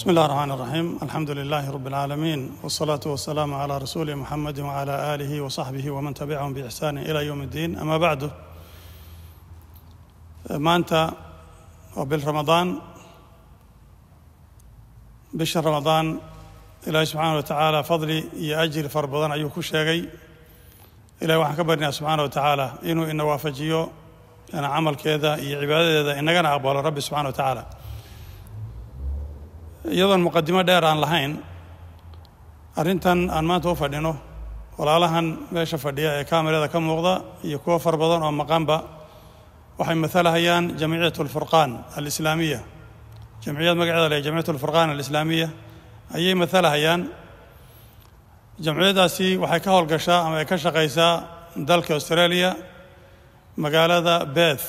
بسم الله الرحمن الرحيم الحمد لله رب العالمين والصلاة والسلام على رسول محمد وعلى آله وصحبه ومن تبعهم بإحسان إلى يوم الدين أما بعد maanta waa bil ramadaan bisha ramadaan ilaahay subxaana wa tacaala fadli iyo ajri fara badan ayuu ku sheegay ilahay waxaan ka barnaya subxaana wa tacaala inuu ina waafajiyo camalkeeda iyo cibaadadeeda inagana aqbalo rabbi subxana wa tacaala iyadoon muqadimo dheer aan lahayn arrintan aan maanta u fadhino walaalahan meesha fadhiya ee kamerada ka muuqda iyo kuwo fara badan oo maqanba waxay matalahayaan jamciyat alfurqaan alislaamiya jamciyad magaceeda le jamciyat alfurqaan alislaamiya ayay matalahayaan jamciyaddaasi waxay ka howlgashaa ama ay ka shaqaysaa dalka australia magaalada beth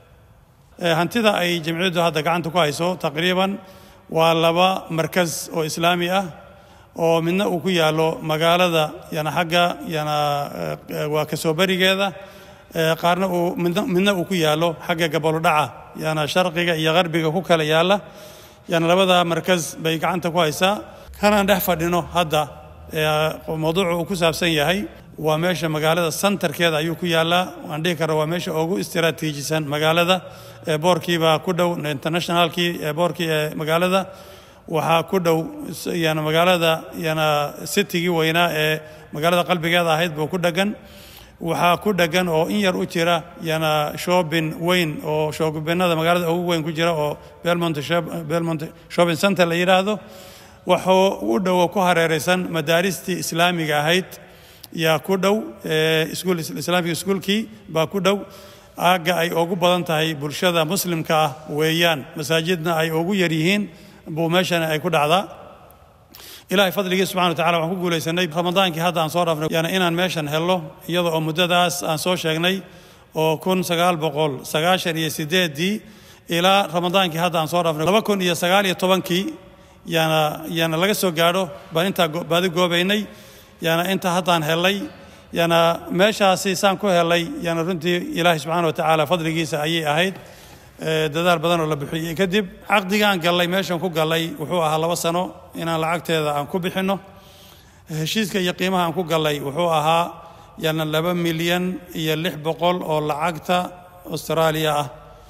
hantida ay jamciyaddu hadda gacanta ku hayso taqriiban waa laba markas oo islaami ah oo midna uu ku yaallo magaalada yana xagga yana waa kasoo berigeeda qaarna uu midna uu ku yaallo xagga gabolodhaca yana sharqiga iyo qarbiga ku kala yaalla yana labada markas bay gacanta ku haysaa kanaan dhex fadhino hadda mawduucu uu ku saabsan yahay waa meesha magaalada santarkeeda ayuu ku yaallaa waan dhihi karra waa meesha ugu istiraatiijisan magaalada boorkiibaa ku dhow internationalkii boorkii ee magaalada waxaa ku dhow yana magaalada yana sitigii weynaa ee magaalada qalbigeeda ahayd buu ku dhegan waxaa ku dhegan oo in yar u jira yana shoobin weyn oo shoobinada magaalada ugu weyn ku jira oo belmont belmont shopping center la yidhaahdo wuxuu u dhowo ku hareeraysan madaaristii islaamiga ahayd yaa ku dhow iskuul islaamiga iskuulkii baa ku dhow aagga ay ugu badan tahay bulshada muslimka ah weeyaan masaajidna ay ugu yar yihiin buu meeshana ay ku dhacdaa ilaahay fadligii subxana wa tacala waxaan ku guulaysanay ramadaankii hadda aan soo dhaafnay yaana inaan meeshan helno iyada oo muddadaas aan soo sheegnay oo kun sagaal boqol sagaashan iyo sideeddii ilaa ramadaankii hadda aan soo dhaafnay laba kun iyo sagaal iyo tobankii yaana yaana laga soo gaadho baan intaa baadi goobaynay yaana inta haddaan helay yaana meeshaasi saan ku helay yaana runtii ilaahay subxana wa tacaala fadligiisa ayay ahayd dadaal badan oo la bixiyey kadib caqdigaan gallay meeshan ku gallay wuxuu ahaa laba sano inaan lacagteeda aan ku bixinno heshiiska iyo qiimaha aan ku gallay wuxuu ahaa yaana laba milyan iyo lix boqol oo lacagta austraaliya ah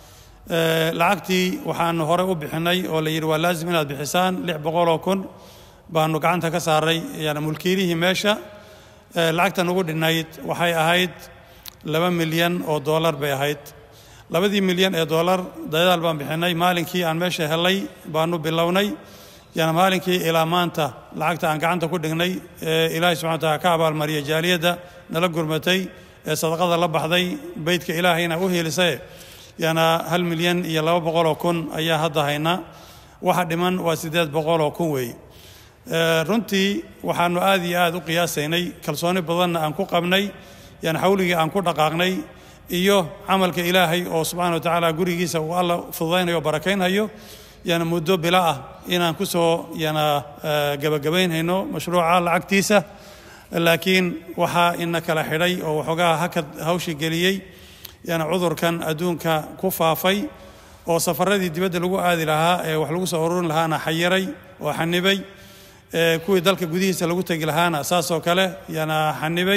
lacagtii waxaanu horey u bixinay oo la yidhi waa laazim inaad bixisaan lix boqol oo kun baanu gacanta ka saaray yaana mulkiilihii meesha lacagtan ugu dhinayd waxay ahayd laba milyan oo dollar bay ahayd labadii milyan ee dollar dadaal baan bixinay maalinkii aan meesha helay baanu bilownay yaana maalinkii ilaa maanta lacagta aan gacanta ku dhignay ee ilaahay subxana wataala ka abaalmariyay jaaliyadda nala gurmatay ee sadaqada la baxday beydka ilaahayna u hiilisaye yaana hal milyan iyo laba boqoloo kun ayaa hadda haynaa waxa dhiman waa siddeed boqoloo kun weeye runtii waxaanu aad iyo aad u qiyaasaynay kalsooni badanna aan ku qabnay yaana xawligii aan ku dhaqaaqnay iyo camalka ilaahay oo subxana wa tacaala gurigiisa uu alla fududaynayo o barakaynhayo yaana muddo bila ah inaan ku soo yana gebagabaynhayno mashruuca lacagtiisa laakiin waxaa ina kala xidhay oo waxoogaa hakad hawshi geliyey yaana cudurkan adduunka ku faafay oo safaradii dibadda lagu aadi lahaa ee wax lagu soo ururin lahaana xayiray oo xanibay kuwii dalka gudihiisa lagu tegi lahaana saasoo kale yaana xanibay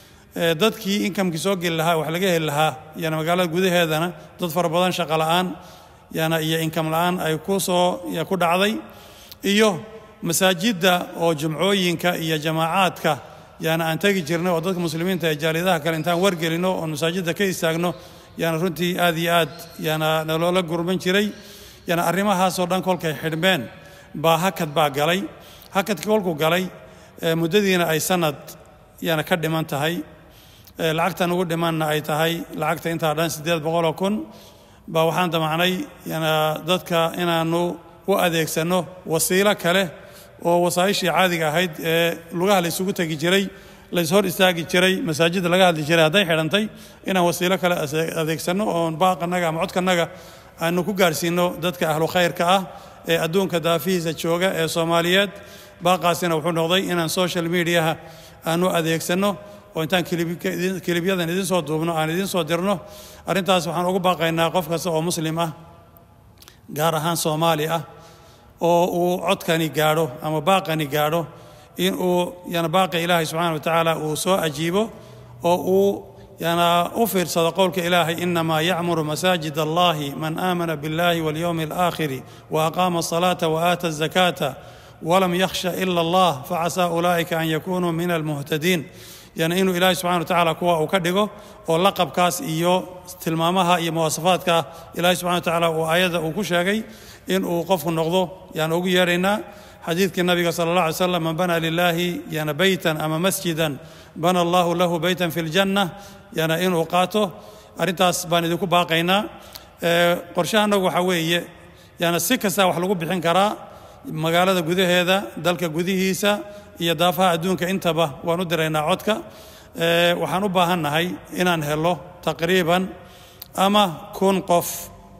dadkii inkamkii soo geli lahaa wax laga heli lahaa yaana magaalada gudaheedana dad fara badan shaqo la'aan yaana iyo inkam la'aan ay ku soo ku dhacday iyo masaajidda oo jumcooyinka iyo jamaacaadka yaana aan tegi jirnay oo dadka muslimiinta ee jaaliyadaha kale intaan wargelino oon masaajidda ka istaagno yaana runtii aad iyo aad yaana naloola gurman jiray yaana arrimahaasoo dhan kolkay xidhmeen baa hakad baa galay hakadka kolkuu galay muddadiina ay sanad yaana ka dhiman tahay lacagtan ugu dhimanna ay tahay lacagta intaa dhan siddeed boqoloo kun baa waxaan damacnay yana dadka inaanu u adeegsanno wasiilo kale oo wasaa'ishii caadiga ahayd ee lugaha la isugu tegi jiray lays hor istaagi jiray masaajidda laga hadli jiray hadday xidhantay inaan wasiilo kale adeegsanno oon baaqanaga ama codkanaga aanu ku gaarsiinno dadka ahlu khayrka ah ee adduunka daafihiisa jooga ee soomaaliyeed baaqaasina wuxuu noqday inaan social mediaha aanu adeegsanno oo intaan kilibyadan idin soo duubno aan idin soo dirno arrintaas waxaan ugu baaqaynaa qof kasta oo muslim ah gaar ahaan soomaali ah oo uu codkani gaadho ama baaqani gaadho in uu yana baaqa ilaahay subxaana wa tacaala uu soo ajiibo oo uu yana u fiirsado qowlka ilaahay inamaa yacmuru masaajid allahi man aamana biاllahi walyowmi alaakhiri wa aqaama asalaata wa aata azakaata walam yakhsha ila allah facasaa ulaa'ika an yakunuu min almuhtadiin yani inuu ilaahay subxana wa tacaala kuwa uu ka dhigo oo laqabkaas iyo tilmaamaha iyo muwaasafaadka ilaahay subxana wa tacaala uu aayadda uu ku sheegay in uu qofku noqdo yaan ugu yeedhaynaa xadiidkii nabiga sala allah alay slam man bana lilaahi yana beytan ama masjidan bana allahu lahu beytan fi ljanna yana inuu qaato arrintaas baan idinku baaqaynaa qorshahanagu waxaa weeye yana si kasta wax lagu bixin karaa magaalada gudaheeda dalka gudihiisa iyo daafaha adduunka intaba waan u diraynaa codka waxaan u baahannahay inaan helo taqriiban ama kun qof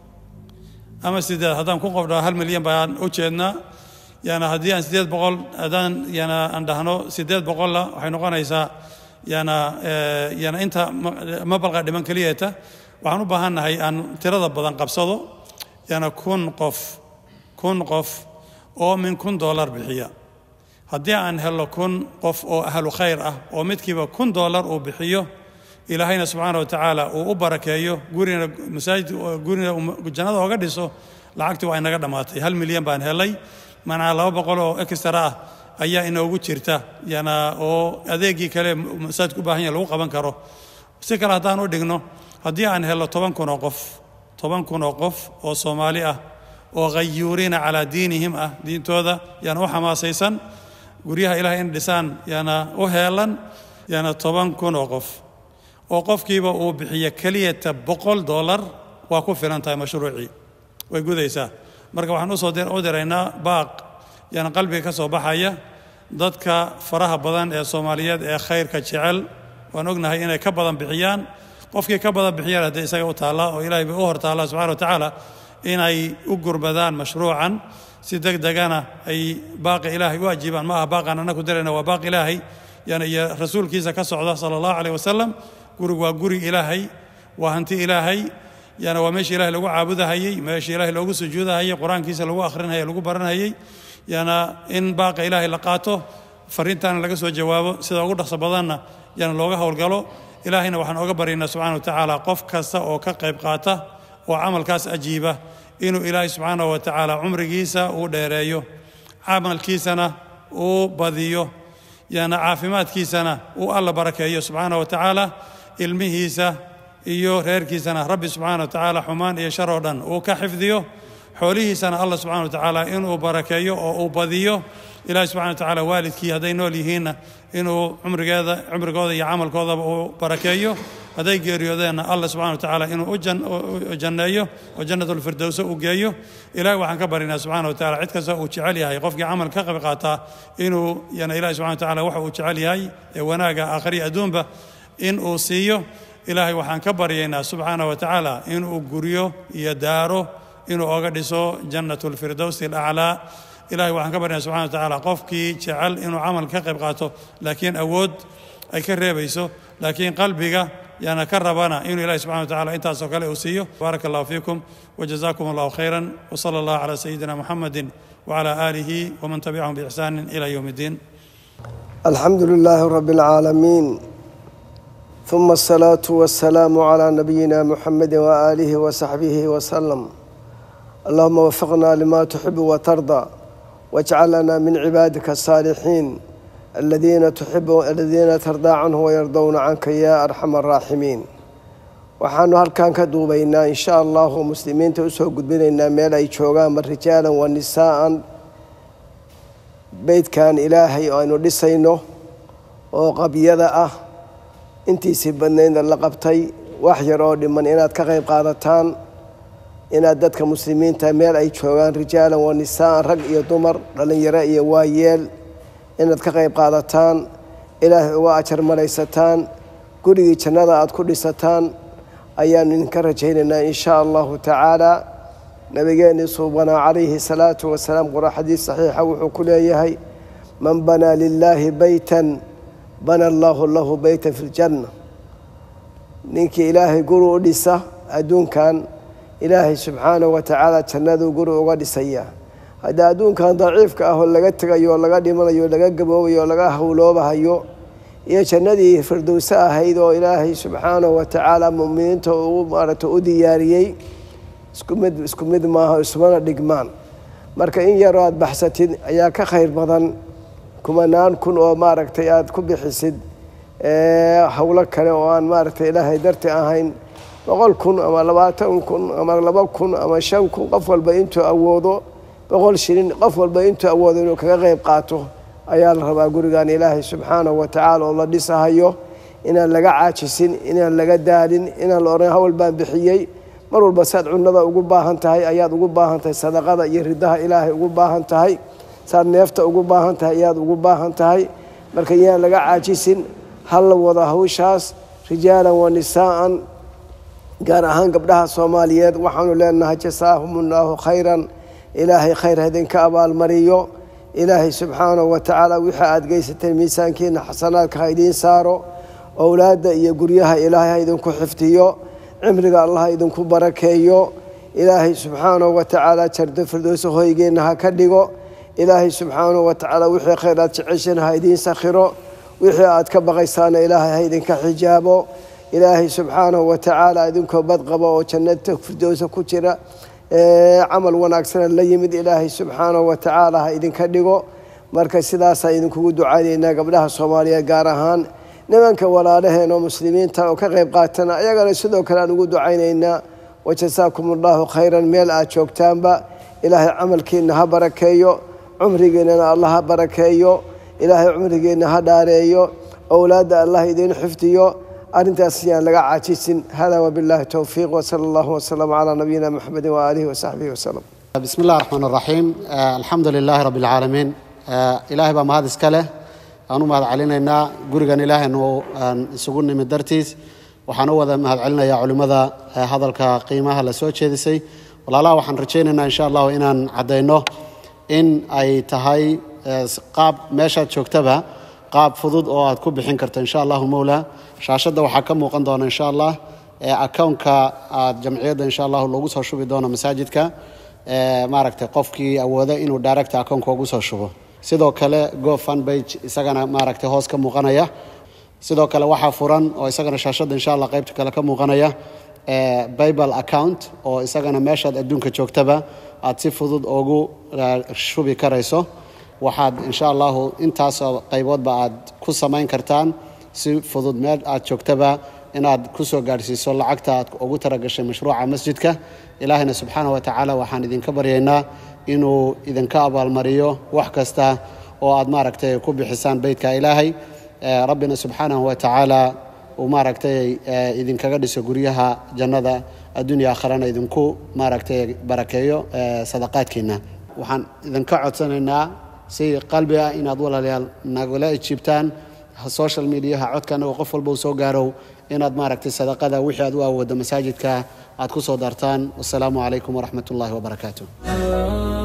ama sideed haddaan kun qof dhaho hal milyan baan u jeednaa yana haddii aan sideed boqol haddaan yana aan dhahno sideed boqolla waxay noqonaysaa yana yana inta mabalqa dhiman keliyeeta waxaan u baahannahay aan tirada badan qabsado yana kun qof kun qof oo min kun dollar bixiya haddii aan helo kun qof oo ahlu khayr ah oo midkiiba kun dollar uu bixiyo ilaahayna subxaana wa tacaala uu u barakeeyo gurina masaajid gurina jannada ooga dhiso lacagtii waa inaga dhammaatay hal milyan baan helay manaa laba boqol oo extra ah ayaa inoogu jirta yana oo adeegii kale masaajidku u baahan yahay lagu qaban karo si kale haddaan u dhigno haddii aan helo toban kun oo qof toban kun oo qof oo soomaali ah oo khayuuriina calaa diinihim ah diintooda yana u xamaasaysan guryaha ilahay in dhisaan yana u heelan yana toban kun oo qof oo qofkiiba uu bixiyo keliyata boqol dollar waa ku filan tahay mashruucii way gudaysaa marka waxaan usoo u diraynaa baaq yana qalbiga ka soo baxaya dadka faraha badan ee soomaaliyeed ee khayrka jecel waan ognahay inay ka badan bixiyaan qofkii ka badan bixiyaan haddee isaga u taallaa oo ilahay bay u hor taallaa subxana wa tacaala inay u gurbadaan mashruucan si deg degana ay baaqi ilaahay u ajiibaan ma aha baaqaan annaku dirayna waa baaq ilaahay yana iyo rasuulkiisa ka socda sala allahu caleyh wasalam gurigu waa guri ilaahay waa hanti ilaahay yana waa meeshii ilahay lagu caabudahayey meeshii ilahay loogu sujuudahayey qur-aankiisa lagu akhrinahayey lagu baranhayey yana in baaqa ilaahay la qaato fariintaana laga soo jawaabo sida ugu dhaqso badanna yana looga howlgalo ilaahayna waxaan oga baryaynaa subxana wa tacaala qof kasta oo ka qayb qaata oo camalkaas ajiiba inuu ilaahay subxaana wa tacaala cumrigiisa uu dheereeyo camalkiisana uu badiyo yana caafimaadkiisana uu alla barakeeyo subxaana wa tacaala ilmihiisa iyo reerkiisana rabbi subxaana wa tacaala xumaan iyo shar oo dhan uu ka xifdiyo xoolihiisana allah subxana wa tacaala inuu barakeeyo oo uu badiyo ilahi subxana wa tacaala waalidkii hadday nool yihiinna inuu cumrigeeda cumrigooda iyo camalkoodaba uu barakeeyo hadday geeriyoodeenna allah subxana wa tacaala inuu u janneeyo oo jannatulfirdowsa uu geeyo ilahi waxaan ka baryaynaa subxana wa tacala cid kasta uu jecel yahay qofkii camal ka qayb qaataa inuu yana ilahi subxana wa tacala waxa uu jecel yahay ee wanaaga aakhriya adduunba in uu siiyo ilaahay waxaan ka baryaynaa subxaana wa tacaala inuu guryo iyo daaro inuu oga dhiso jannatulfirdowsi alaclaa ilahay waxaan ka baryaynaa subxana wa tacaala qofkii jecel inuu camal ka qayb qaato laakiin awood ay ka reebayso laakiin qalbiga yana ka rabana inuu ilahi subxana wa tacala intaasoo kale uu siiyo baaraka allahu fiikum wajazakum allahu khayra wsala allah calaa sayidina muxamedi wcala aalihi wman tabicahum biixsaani ila yowm اddiin alxamdu lilaahi rabi اlcaalamiin ثuma الsalaaةu waالsalaamu calى nabiyina muxamedi waaalihi wasaxbihi wasalam allahuma wafaqna lima tuxibu watarda wاjcal lana min cibaadika الsaalixiin aladiina tuxibu aladiina tardaa canhu wayardowna canka ya arxam araaximiin waxaanu halkan ka duubaynaa in sha allahu muslimiinta usoo gudbinaynaa meel ay joogaanba rijaalan wa nisaa'an beydkan ilaahay oo aynu dhisayno oo qabyada ah intiisii badnaydna la qabtay wax yar oo dhiman inaad ka qayb qaadataan inaad dadka muslimiinta meel ay joogaan rijaalan wa nisaa'an rag iyo dumar dhallinyaro iyo waayeel inaad ka qayb qaadataan ilaahay uga ajar maraysataan gurigii jannada aada ku dhisataan ayaanu idinka rajaynaynaa in shaa allahu tacaala nabigeennii suubanaa calayhi salaatu wasalaam qura xadiis saxiixa wuxuu ku leeyahay man banaa lilaahi beytan bana allaahu lahu beytan fi ljanna ninkii ilaahay guri u dhisa adduunkan ilaahay subxaanahu wa tacaala jannaduu guri uga dhisaya hadda adduunkan daciifka ah oo laga tegayo oo laga dhimanayo oo laga gaboobayo oo laga hawloobahayo iyo jannadii firdowse ahayd oo ilaahay subxaanahu wa tacaala mu'miniinta uu maaragta u diyaariyey isku mid isku mid maaha ismana dhigmaan marka in yaroo aada baxsatid ayaa ka khayr badan kumanaan kun oo maaragtay aada ku bixisid howlo kale oo aan maaragtay ilaahay darti ahayn boqol kun ama labaatan kun ama laba kun ama shan kun qof walba intuu awoodo boqol shilin qof walba intuu awoodo inuu kaga qeyb qaato ayaa la rabaa gurigan ilaahay subxaanahu wa tacaala oo la dhisahayo inaan laga caajisin inaan laga daalin inaan la odhan hawl baan bixiyey mar walba saad cunada ugu baahan tahay ayaad ugu baahan tahay sadaqada iyo ridaha ilaahay ugu baahan tahay saad neefta ugu baahan tahay ayaad ugu baahan tahay marka yaan laga caajisin hal la wada hawshaas rijaalan wa nisaa'an gaar ahaan gabdhaha soomaaliyeed waxaanu leenahay jasaahum ullaahu khayran ilaahay khayr haydinka abaalmariyo ilaahay subxaanahu wa tacaala wixii aada geysateen miisaankiina xasanaadka ha idiin saaro owlaadda iyo guryaha ilaahay ha idinku xifdiyo cimriga allah ha idinku barakeeyo ilaahay subxaanahu wa tacaala jardo firdowso hoygeenna ha ka dhigo ilaahay subxaanahu wa tacaala wixii khayr aad jecesheen ha idiin sakhiro wixii aad ka baqaysaana ilaahay ha idinka xijaabo ilaahay subxaanahu wa tacaala idinkoo badqaba oo jannada firdowsa ku jira camal wanaagsana la yimid ilaahay subxaanahu wa tacaala ha idinka dhigo marka sidaasaa idinkugu ducaynaynaa gabdhaha soomaaliyeed gaar ahaan nimanka walaalaheen oo muslimiinta oo ka qayb qaatana ayagana sidoo kale aan ugu ducaynaynaa wajasaakum allahu khayran meel aad joogtaanba ilaahay camalkiina ha barakeeyo cumrigeennana allah ha barakeeyo ilaahay cumrigeenna ha dhaareeyo owlaadda allah idiin xifdiyo arrintaas yaan laga caajisin hada wabillahi towfiiq wsala allahu wasalam calaa nabiyina maxamedi waaalihi wasaxbihi wasalam bismi illahi raxmaan raxiim alxamdu lilaahi rabbi alcaalamiin ilaahay baa mahad iska leh aan u mahad celinaynaa gurigan ilaahaynu aan isugu nimid dartiis waxaan u wada mahad celinayaa culimmada hadalka qiimaha la soo jeedisay walaalaha waxaan rajaynaynaa insha allahu inaan caddayno in ay tahay qaab meeshaad joogtaba qaab fudud oo aad ku bixin karto insha allahu mowla shaashadda waxaa ka muuqan doona insha allah accountka aad jamciyadda insha allahu loogu soo shubi doono masaajidka maaragtay qofkii awooda inuu direct accountka ugu soo shubo sidoo kale go fun bage isagana maaragtay hoos ka muuqanaya sidoo kale waxaa furan oo isagana shaashadda insha allah qaybta kale ka muuqanaya bible account oo isagana meeshaad adduunka joogtaba aad si fudud ugu shubi karayso waxaad insha allahu intaasoo qayboodba aad ku samayn kartaan si fudud meel aad joogtaba inaad ku soo gaadhsiiso lacagta aad ugu talagashay mashruuca masjidka ilaahina subxaana wa tacaala waxaan idinka baryaynaa inuu idinka abaalmariyo wax kasta oo aad maaragtay ku bixisaan beytka ilaahay rabbina subxaanahu wa tacaala uu maaragtay idinkaga dhiso guryaha jannada adduunya aakharana idinku maaragtay barakeeyo sadaqaadkiina waxaan idinka codsanaynaa si qalbi ah inaad walaalayaal nagala ijiibtaan social mediaha codka anagoo qof walba uu soo gaarow inaad maaragtay sadaqada wixii aad u awooddo masaajidka aad ku soo dartaan wasalaamu calaykum waraxmat ullahi wabarakaatu